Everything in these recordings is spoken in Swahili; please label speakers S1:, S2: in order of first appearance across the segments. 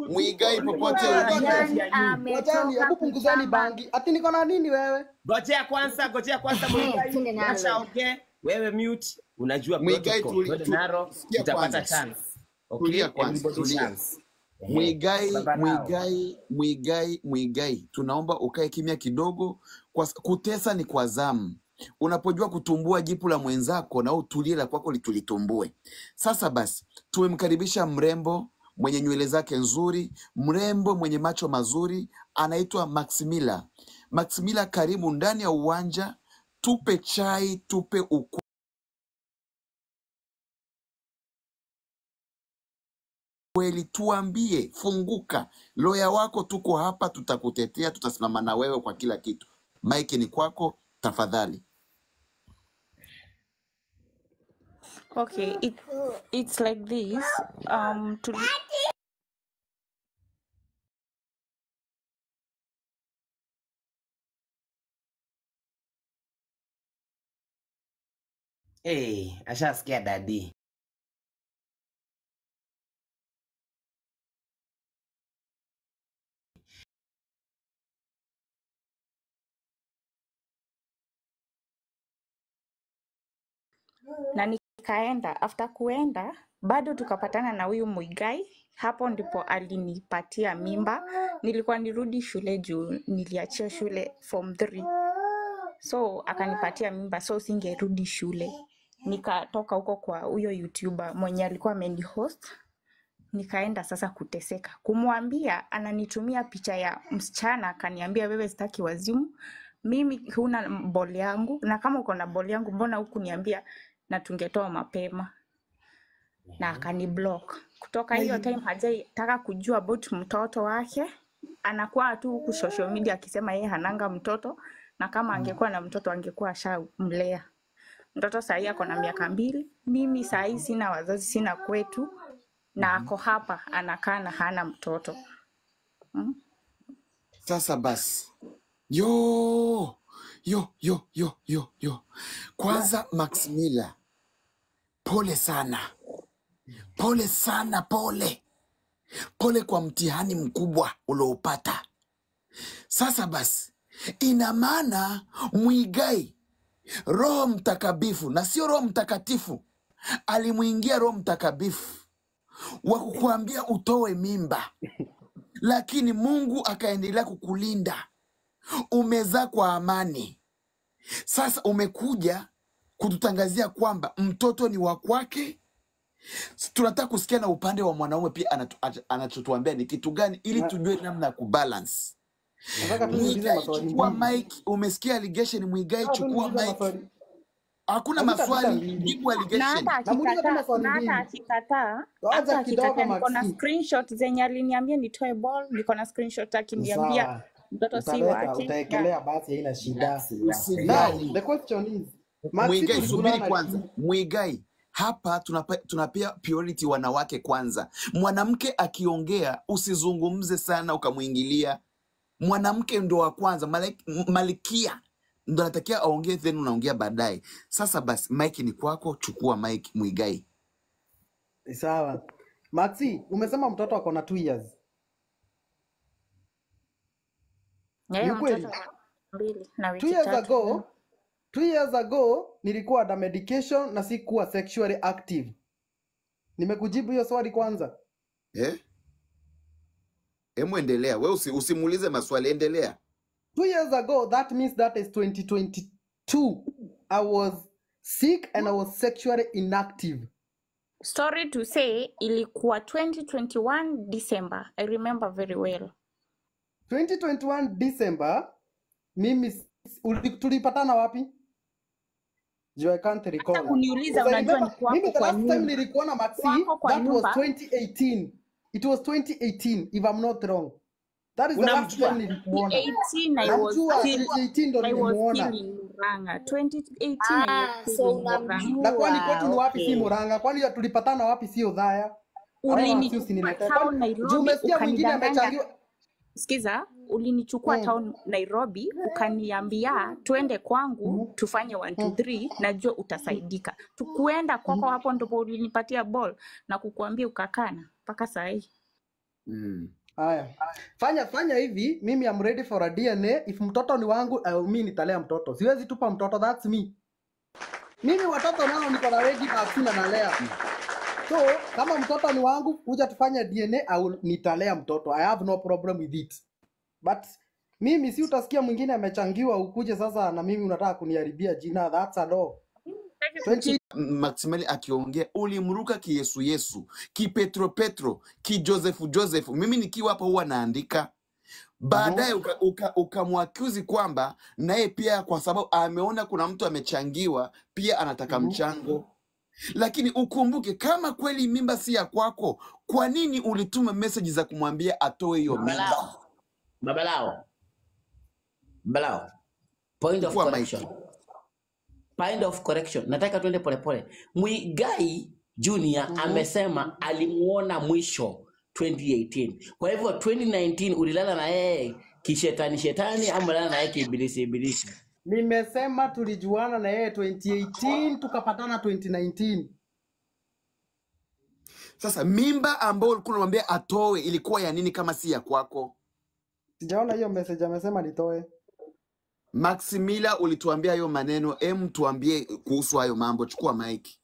S1: Mwigai popote
S2: Ngoja,
S1: ulipo.
S2: ngoja.
S3: Yani
S2: Ngojeni,
S3: ametoka
S2: hebu punguzeni
S3: kutamba.
S2: bangi. Ati niko na nini wewe?
S4: Gojea kwanza, gojea kwanza
S3: Eh,
S4: Mwigai.
S3: twende nalo
S4: Acha
S3: wewe.
S4: ongee. Wewe mute. Unajua
S1: Mwigai
S4: protocol.
S1: tuli,
S4: Twende
S1: tu,
S4: naro,
S1: sikia
S4: utapata
S1: kwanza.
S4: chance. Okay?
S1: Tulia kwanza,
S4: Everybody
S1: tulia.
S4: chance. Ehe.
S1: Mwigai,
S4: Baba nao.
S1: Mwigai, Mwigai, Mwigai, tunaomba ukae kimya kidogo. Kwa, kutesa ni kwa zamu. Unapojua kutumbua jipu la mwenzako na utulie la kwako litulitumbue. Sasa basi, tumemkaribisha mrembo mwenye nywele zake nzuri, mrembo mwenye macho mazuri, anaitwa Maximila. Maximila, karibu ndani ya uwanja, tupe chai, tupe uku kweli, tuambie, funguka. Loya wako tuko hapa, tutakutetea, tutasimama na wewe kwa kila kitu. Mike ni kwako, tafadhali.
S5: Okay, it, it's like this. Um, to,
S4: Hey, ashasikia dadi.
S5: na nikaenda after kuenda bado tukapatana na huyu Muigai. Hapo ndipo alinipatia mimba. Nilikuwa nirudi shule juu niliachia shule form 3 so akanipatia mimba, so singerudi shule. Nikatoka huko kwa huyo YouTuber mwenye alikuwa amenihost nikaenda sasa kuteseka kumwambia ananitumia picha ya msichana akaniambia wewe sitaki wazimu mimi huna bol yangu na kama uko na bol yangu mbona huku niambia na tungetoa mapema na akani block kutoka hiyo time hajataka kujua about mtoto wake anakuwa tu huku social media akisema yeye hananga mtoto na kama angekuwa na mtoto angekuwa ashamlea mtoto sahii ako na miaka mbili mimi sahii sina wazazi sina kwetu na ako hapa anakaa na hana mtoto mm?
S1: Sasa basi, yo yo yo yo yo yo, kwanza Maximila, pole sana, pole sana, pole pole kwa mtihani mkubwa ulioupata. Sasa basi, ina maana Mwigai Roho Mtakabifu na sio Roho Mtakatifu, alimwingia Roho Mtakabifu wa kukuambia utoe mimba, lakini Mungu akaendelea kukulinda, umezaa kwa amani. Sasa umekuja kututangazia kwamba mtoto ni wa kwake. Tunataka kusikia na upande wa mwanaume pia anatu- ach- anachotuambia ni kitu gani, ili
S2: Na-
S1: tujue namna ya kubalance.
S2: Nataka tu niulize
S1: Mwigai,
S2: maswali
S1: chukua
S2: mbili.
S1: mic. Umesikia allegation? Mwigai,
S2: Nataka tu
S1: chukua
S2: niulize
S1: mic.
S2: maswali.
S1: Hakuna
S2: Hazitapita
S1: maswali,
S2: mbili.
S1: jibu
S5: na
S1: allegation.
S5: hata
S2: Namuuliza tu
S5: akikataa
S2: maswali
S5: na hata
S2: mbili.
S5: akikataa hata
S2: Ngoja kidogo
S5: akikataa niko na
S2: Maxi.
S5: screenshot zenye aliniambia nitoe ball niko na screenshot akiniambia
S2: Sawa.
S5: mtoto si
S2: Utaleta,
S5: wake yeah.
S2: utaekelea basi haina shida. Now,
S1: Usijali.
S2: the question is, Maxi
S1: Mwigai, subiri
S2: tulikutana
S1: kwanza. Mwigai, hapa tunapa, tunapea priority wanawake kwanza. Mwanamke akiongea usizungumze sana ukamwingilia. Mwanamke ndo wa kwanza, malaik- m- malikia ndo anatakiwa aongee, then unaongea baadaye. Sasa basi, mike ni kwako, chukua mike Mwigai.
S2: sawa. Maxi, umesema mtoto ako na 2 years.
S5: Na
S2: Ni
S5: hiyo
S2: ukweli?
S5: mtoto wa mbili na
S2: 2
S5: wiki
S2: years
S5: tatu
S2: ago, 2 years ago nilikuwa under medication na sikuwa sexually active. Nimekujibu hiyo swali kwanza.
S1: Eh? Hemu endelea, we usi, usimuulize maswali, endelea.
S2: Two years ago, that means that is 2022. I was sick and I was sexually inactive.
S5: sorry to say ilikuwa 2021 december i remember very well
S2: 2021 December, mimi s- uli- tulipatana wapi? Juu I can't
S5: hata
S2: recall.
S5: kuniuliza
S2: Because I
S5: unajua ni
S2: remember, mimi
S5: kwako
S2: the
S5: kwa
S2: last time
S5: nyumba
S2: nilikuona Maxi,
S5: kwako kwa
S2: that was
S5: nyumba
S2: 2018. It was 2018 if I'm not wrong. That is the last time
S4: Unamjua?
S2: nilikuona.
S5: 2018 i was
S2: Namjua
S5: still
S2: 2018 ndo
S5: I was
S2: nilimuona.
S5: still in Murang'a. 2018 I
S3: Ah,
S5: was still
S3: so
S5: in Murang'a.
S2: Na kwani kwetu ni
S3: unamjua.
S2: wapi si
S3: Okay.
S2: Murang'a? Kwani ya tulipatana wapi sio Dhaya? Hawa Maxi
S5: Ulinichukua
S2: usiniletee.
S5: town
S2: Kwani juu
S5: Nairobi
S2: umesikia mwingine
S5: ukanidanganya.
S2: amechangiwa
S5: Sikiza, ulinichukua
S2: mm.
S5: town Nairobi ukaniambia twende kwangu
S2: Mm.
S5: tufanye 1 2
S2: Mm.
S5: 3 najua utasaidika. Tukuenda kwako
S2: Mm.
S5: hapo ndipo ulinipatia ball na kukuambia ukakana mpaka saa hii.
S1: Mm.
S2: Haya, fanya fanya hivi, mimi am ready for a DNA. If mtoto ni wangu, uh, mi nitalea mtoto, siwezi tupa mtoto, that's me. Mimi watoto nao niko na ready vaccine nalea. So kama mtoto ni wangu, kuja tufanye DNA au nitalea mtoto. I have no problem with it. But mimi si utasikia mwingine amechangiwa ukuje sasa na mimi unataka kuniharibia jina. That's a law. 20
S1: Maximali akiongea ulimruka kiyesu yesu kipetro petro kijosefu josefu mimi nikiwa hapa huwa naandika baadaye
S2: Mhm.
S1: ukamwakuzi uka, uka ukamwaccuse kwamba naye pia kwa sababu ameona kuna mtu amechangiwa pia anataka
S2: Mhm.
S1: mchango lakini ukumbuke kama kweli mimba si ya kwako kwa nini ulituma meseji za kumwambia atoe hiyo mimba
S4: Babalao. Babalao. Babalao. Point of
S1: chukua
S4: correction.
S1: maiki
S4: Point of correction. Nataka tuende polepole. Mwigai Junior
S2: Mhm.
S4: amesema alimuona mwisho 2018. Kwa hivyo 2019 ulilala na yeye kishetani shetani ama ulilala na yeye kiibilisi ibilisi?
S2: Nimesema tulijuana na yeye 2018 tukapatana 2019.
S1: sasa mimba ambayo ulikuwa unamwambia atoe ilikuwa ya nini kama si ya kwako
S2: Sijaona hiyo message amesema nitoe.
S1: Maximila ulituambia hayo maneno, em, tuambie kuhusu hayo mambo. Chukua maiki.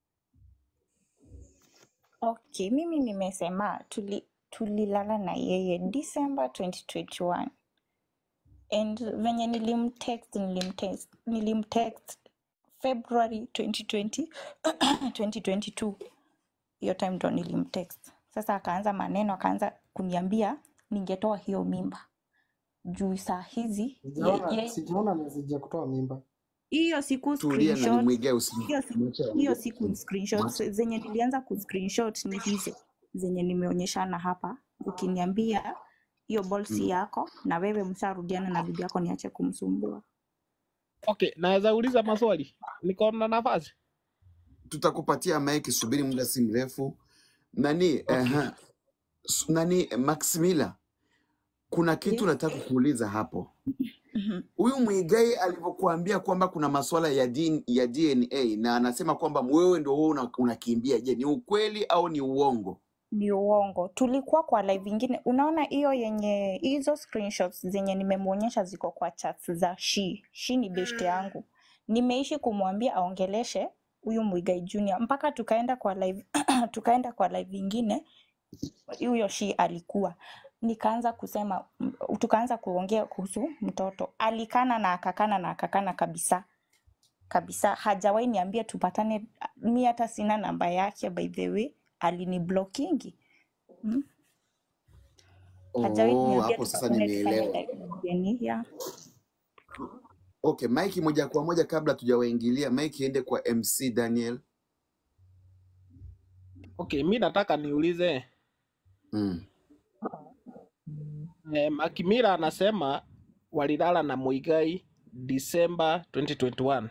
S5: Okay, mimi nimesema tuli, tulilala na yeye December 2021 and venye nilimtext nilimtext nilimtext February 2020 2022 hiyo time ndo nilimtext. Sasa akaanza maneno, akaanza kuniambia ningetoa hiyo mimba juu saa hizi ye,
S2: Sijaona
S5: ye,
S2: sijaona message ya kutoa mimba.
S5: hiyo siku
S1: Tulia na
S5: screenshot
S1: nimwigae usi
S5: hiyo siku,
S1: mwache
S5: hiyo
S1: aongee.
S5: siku screenshot
S1: Mwache.
S5: zenye nilianza kuscreenshot ni hizo zenye nimeonyeshana hapa, ukiniambia hiyo ball si
S1: Mm.
S5: yako na wewe msharudiana na bibi yako, niache kumsumbua.
S3: Okay, naweza uliza maswali? Niko na nafasi?
S1: Tutakupatia maiki, subiri muda si mrefu. Nani
S3: Okay.
S1: uh, nani Maximila, kuna kitu
S5: Yes.
S1: nataka kuuliza hapo.
S5: Mhm.
S1: Huyu Mwigai alivyokuambia kwamba kuna masuala ya, D, ya DNA na anasema kwamba wewe ndio wewe una- unakimbia, je, ni ukweli au ni uongo?
S5: Ni uongo. Tulikuwa kwa live ingine, unaona hiyo yenye hizo screenshots zenye nimemwonyesha ziko kwa chats za Shi. Shi ni best yangu, nimeishi kumwambia aongeleshe huyu Mwigai Junior mpaka tukaenda kwa live tukaenda kwa live ingine huyo Shi alikuwa nikaanza kusema m- tukaanza kuongea kuhusu mtoto alikana na akakana na akakana kabisa kabisa hajawahi niambia tupatane mi hata sina namba yake by the way aliniblokingi mm? hajawahi
S1: Oh,
S5: niambia
S1: hapo sasa
S5: tupatane tufanye
S1: nimeelewa.
S5: deni ya
S1: Okay, maiki moja kwa moja kabla tujawaingilia, maiki iende kwa MC Daniel.
S3: Okay, mi nataka niulize
S1: Mm.
S3: eh, Makimira anasema walilala na Muigai December 2021.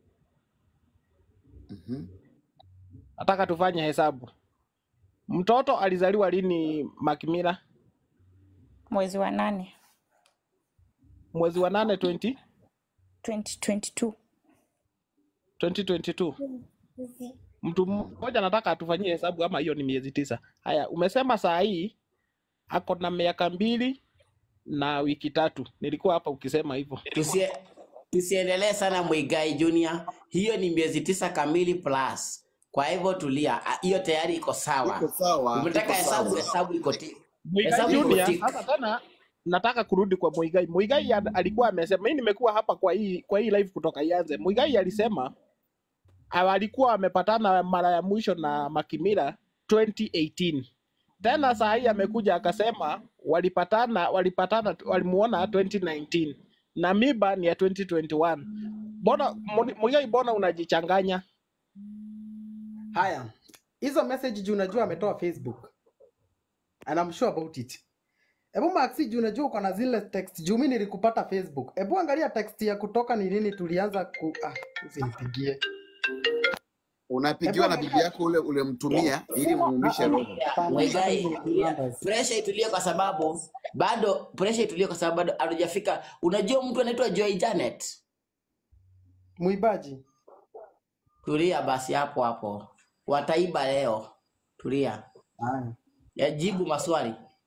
S1: Mhm.
S3: Nataka tufanye hesabu. Mtoto alizaliwa lini Makimira?
S5: mwezi wa nane
S3: Mwezi wa nane 20,
S5: 2022
S3: 2022. Mtu mmoja nataka atufanyie hesabu ama hiyo ni miezi tisa. Haya, umesema saa hii ako na miaka mbili na wiki tatu. Nilikuwa hapa ukisema hivyo.
S4: Tusie, tusiendelee sana Mwigai Junior, hiyo ni miezi tisa kamili plus. Kwa hivyo tulia, Ah, hiyo tayari iko
S1: Iko
S4: sawa.
S1: sawa,
S4: Umetaka
S1: iko
S4: hesabu,
S1: sawa.
S4: hesabu iko ti,
S3: Muigai
S4: hesabu iko
S3: Junior,
S4: tik.
S3: sasa tena nataka kurudi kwa Muigai. Muigai ad- alikuwa amesema, mimi nimekuwa hapa kwa hii kwa hii live kutoka ianze. Muigai alisema ah, alikuwa amepatana mara ya mwisho na Makimira 2018. Tena saa hii amekuja akasema walipatana walipatana walimuona 2019 na miba ni ya 2021. Mbona Mu- Muigai, mbona unajichanganya?
S2: Haya, hizo message juu unajua ametoa Facebook and I'm sure about it. Hebu Maxi, juu unajua uko na zile text juu mimi nilikupata Facebook. Hebu angalia text ya kutoka ni nini tulianza ku ah, usinipigie. Hebu
S1: Unapigiwa na bibi
S2: angalia
S1: yako ule ulemtumia ili
S2: ah,
S1: muumishe
S2: ah,
S1: roho.
S4: Tulia,
S2: hapana, hata
S4: Mwigai,
S2: hizo ni
S4: tulia.
S2: numbers.
S4: Pressure itulie kwa sababu bado pressure itulie kwa sababu bado hatujafika. Unajua mtu anaitwa Joy Janet?
S2: Muibaji.
S4: Tulia basi hapo hapo. Wataiba leo. Tulia.
S2: Haya.
S4: Yajibu maswali.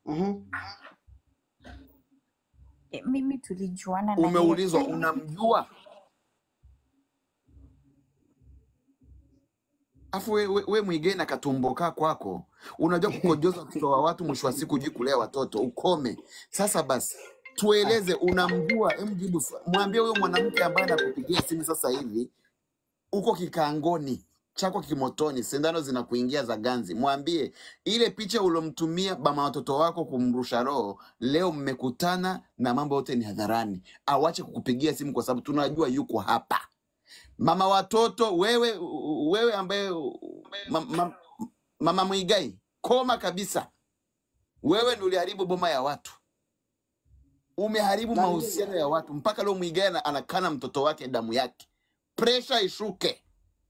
S2: Mhm.
S5: E, mimi tulijuana na yeye
S1: Umeulizwa
S5: 20
S1: unamjua, afu we, we, we Mwigei na katumbo kaa kwako, unajua kukojoza watoto wa watu, mwisho wa siku hujui kulea watoto. Ukome sasa. Basi tueleze, unamjua? Hem, jibu, swa- mwambie huyo mwanamke ambaye anakupigia simu sasa hivi, uko kikaangoni chako kimotoni, sindano zinakuingia za ganzi. Mwambie ile picha ulomtumia bama watoto wako kumrusha roho, leo mmekutana na mambo yote ni hadharani. Awache kukupigia simu kwa sababu tunajua yuko hapa. Mama watoto, wewe wewe ambaye ma, ma, mama Mwigai, koma kabisa. Wewe ndio uliharibu boma ya watu, umeharibu
S2: Na
S1: mahusiano ya watu. Mpaka leo Mwigai ana- anakana mtoto wake damu yake. Presha ishuke.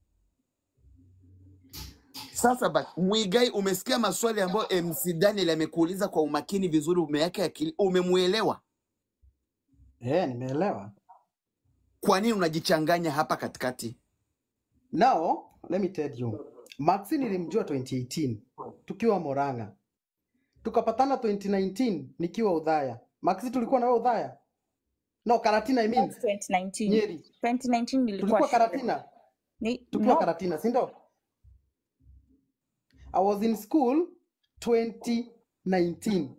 S1: Sasa basi, Mwigai, umesikia maswali ambayo MC Daniel amekuuliza kwa umakini vizuri, umeyake akili, umemuelewa?
S2: eh, nimeelewa.
S1: Kwa nini unajichanganya hapa katikati?
S2: Now, let me tell you. Maxi nilimjua 2018 tukiwa Moranga. Tukapatana 2019 nikiwa Udhaya. Maxi tulikuwa na wewe Udhaya? No, Karatina I mean.
S5: That's 2019
S2: Nyeri.
S5: 2019 nilikuwa
S2: Tulikuwa
S5: shule
S2: Karatina.
S5: ni,
S2: Tukiwa
S5: no
S2: Karatina, si ndio? I was in school 2019.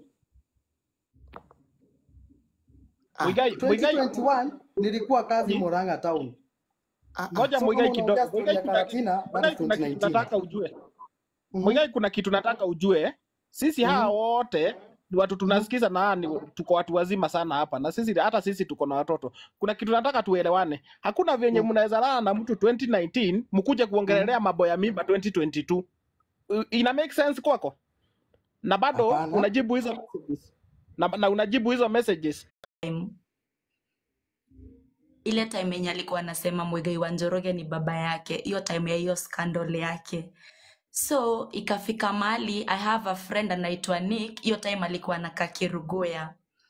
S1: Ah,
S3: Mwigai, Mwigai,
S2: 2021 nilikuwa kazi
S3: ni-
S2: Moranga town.
S1: ah, ah.
S3: ngoja
S2: So
S3: Mwigai
S2: kama
S3: kidogo.
S2: unaongea story
S3: Mwigai
S2: ya
S3: kuna,
S2: Karatina, that
S3: Mwigai
S2: is
S3: kuna kitu
S2: 2019.
S3: nataka ujue.
S2: Mhm.
S3: Mwigai kuna kitu nataka ujue. Sisi hawa
S2: Mhm.
S3: wote ni watu
S2: Mhm.
S3: tunasikiza na ni tuko watu wazima sana hapa na sisi hata sisi tuko na watoto. Kuna kitu nataka tuelewane. Hakuna venye
S2: Mhm.
S3: mnaweza lala na mtu 2019 mkuje
S2: Mhm.
S3: kuongelelea mambo ya mimba 2022. Uh, Ina make sense kwako? Na bado
S2: Hapana.
S3: unajibu hizo messages. Na, na unajibu hizo messages.
S6: time ile time yenye alikuwa anasema Muigai wa Njoroge ni baba yake, hiyo time ya hiyo scandal yake. So ikafika mahali I have a friend anaitwa Nick, hiyo time alikuwa anakaa Kirugoya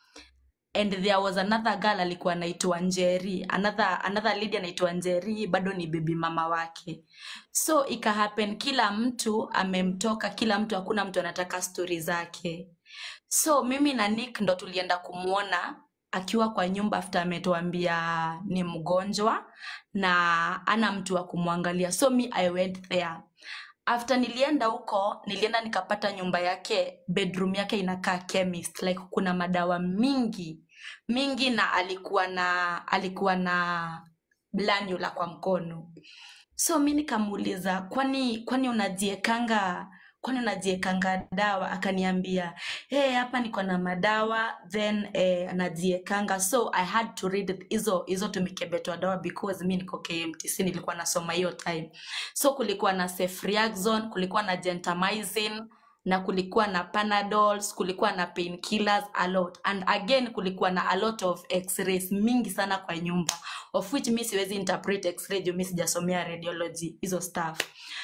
S6: and there was another girl alikuwa anaitwa Njeri, another another lady anaitwa Njeri, bado ni bibi mama wake. So ika happen kila mtu amemtoka, kila mtu, hakuna mtu anataka stori zake. So mimi na Nick ndo tulienda kumwona akiwa kwa nyumba after ametuambia ni mgonjwa na ana mtu wa kumwangalia. So me I went there. After nilienda huko, nilienda nikapata nyumba yake, bedroom yake inakaa chemist, like kuna madawa mingi mingi, na alikuwa na alikuwa na blanula kwa mkono. So mi nikamuuliza, kwani kwani unajiekanga kwani unajiekanga dawa? Akaniambia hey, hapa niko na madawa then eh, najiekanga. So I had to read hizo hizo tumikebetwa dawa because mi niko KMTC nilikuwa nasoma hiyo time. So kulikuwa na ceftriaxone, kulikuwa na gentamicin na kulikuwa na panadols, kulikuwa na painkillers a lot and again kulikuwa na a lot of x-rays mingi sana kwa nyumba of which mi siwezi interpret x-ray juu mi sijasomea radiology hizo stuff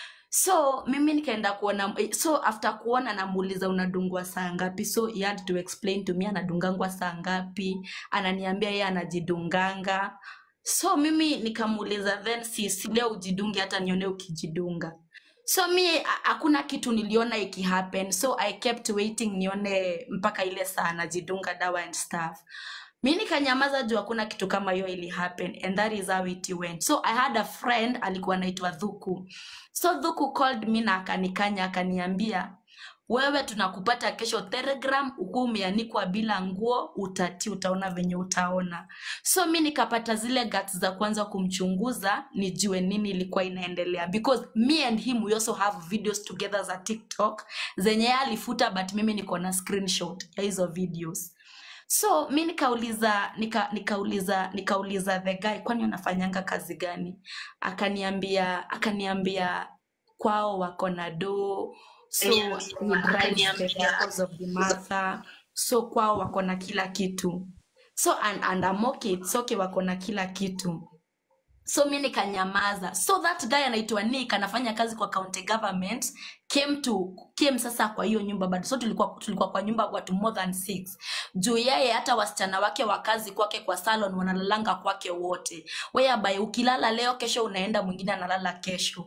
S6: so mimi nikaenda kuona eh, so after kuona namuuliza unadungwa saa ngapi so he had to explain to me anadungangwa saa ngapi ananiambia yeye anajidunganga so mimi nikamuuliza then si, si leo ujidunge hata nione ukijidunga so mi ha- hakuna kitu niliona ikihappen so i kept waiting nione mpaka ile saa anajidunga dawa and stuff mi nikanyamaza juu hakuna kitu kama hiyo ili happen and that is how it went so i had a friend alikuwa anaitwa dhuku so dhuku called me na akanikanya akaniambia wewe tunakupata kesho telegram ukuwa umeanikwa bila nguo utati utaona venye utaona so mi nikapata zile guts za kwanza kumchunguza nijue nini ilikuwa inaendelea because me and him we also have videos together za tiktok zenye yeye alifuta but mimi niko na screenshot ya hizo videos so mi nikauliza nika, nikauliza nikauliza the guy kwani unafanyanga kazi gani akaniambia akaniambia kwao wako na doo so he drives the vehicles of the mother so kwao wako na kila kitu so and, and I'm okay, it's okay wako na kila kitu so mi nikanyamaza so that guy anaitwa nick anafanya kazi kwa county government came to came sasa kwa hiyo nyumba bado so tulikuwa, tulikuwa kwa nyumba watu more than six juu yeye hata wasichana wake wa kazi kwake kwa salon wanalalanga kwake wote whereby ukilala leo kesho unaenda mwingine analala kesho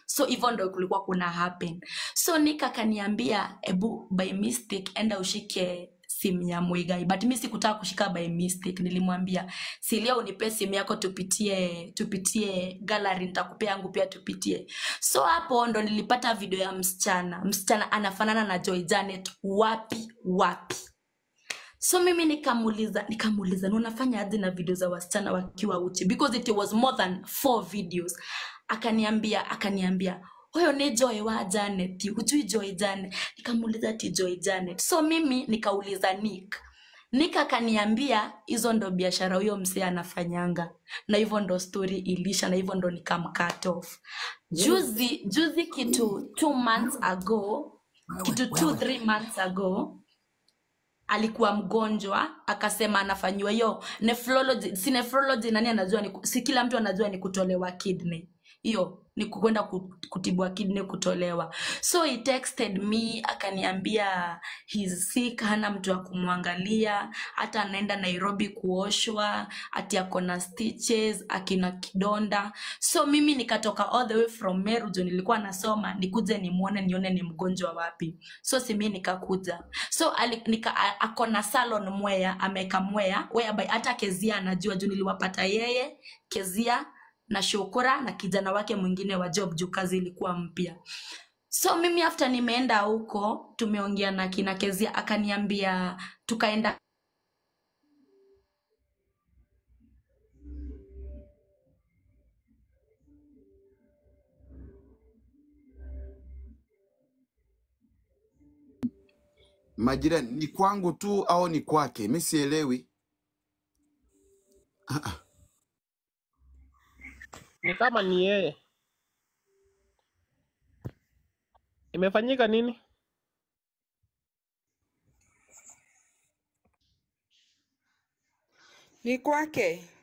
S6: so hivyo ndo kulikuwa kuna happen so nika akaniambia ebu by mistake enda ushike simu ya mwigai but mi sikutaka kushika by mistake nilimwambia silia unipe simu yako tupitie tupitie gallery nitakupea yangu pia tupitie so hapo ndo nilipata video ya msichana msichana anafanana na joy janet wapi wapi so mimi nikamuuliza nikamuuliza "Na unafanya aje na video za wasichana wakiwa uchi because it was more than four videos akaniambia akaniambia huyo ni joy wa janet hujui joy janet nikamuuliza ati joy janet so mimi nikauliza nick nick akaniambia hizo ndo biashara huyo msee anafanyanga na hivyo ndo story ilisha na hivyo ndo nikamcut off juzi juzi kitu two months ago kitu two three months ago alikuwa mgonjwa akasema anafanyiwa hiyo nephrology si nephrology nani anajua ni, si kila mtu anajua ni kutolewa kidney hiyo ni kwenda ku- kutibwa kidney kutolewa so he texted me akaniambia he's sick hana mtu wa kumwangalia hata anaenda nairobi kuoshwa ati ako na stitches akina kidonda so mimi nikatoka all the way from meru juu nilikuwa nasoma nikuje nimwone nione ni mgonjwa wapi so simi nikakuja so ali- nika, a- ako na salon mwea ameka mwea whereby hata kezia anajua juu niliwapata yeye kezia na shukura na kijana wake mwingine wa job juu kazi ilikuwa mpya so mimi after nimeenda huko tumeongea na kina kezia akaniambia tukaenda
S1: Majirani, ni kwangu tu au ni kwake? Mi sielewi.
S3: Ni kama ni yeye. Imefanyika nini?
S7: Ni kwake.